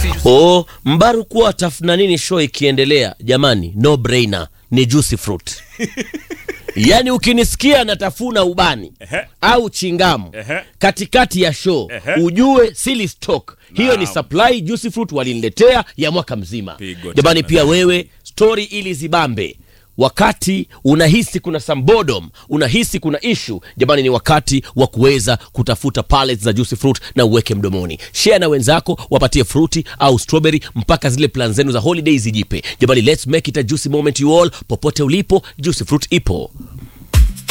Oh, Mbaru kuwa tafuna nini show ikiendelea, jamani, no brainer ni juicy fruit. Yaani ukinisikia natafuna ubani Ehe. au chingamu Ehe. katikati ya show Ehe. ujue sili stock. Hiyo ni Naam. supply juicy fruit waliniletea ya mwaka mzima. Pigo Jamani, tena. pia wewe story ili zibambe wakati unahisi kuna some boredom, unahisi kuna issue, jamani, ni wakati wa kuweza kutafuta pallets za juicy fruit na uweke mdomoni. Share na wenzako, wapatie fruity au strawberry mpaka zile plan zenu za holiday zijipe. Jamani, let's make it a juicy moment you all. Popote ulipo, juicy fruit ipo.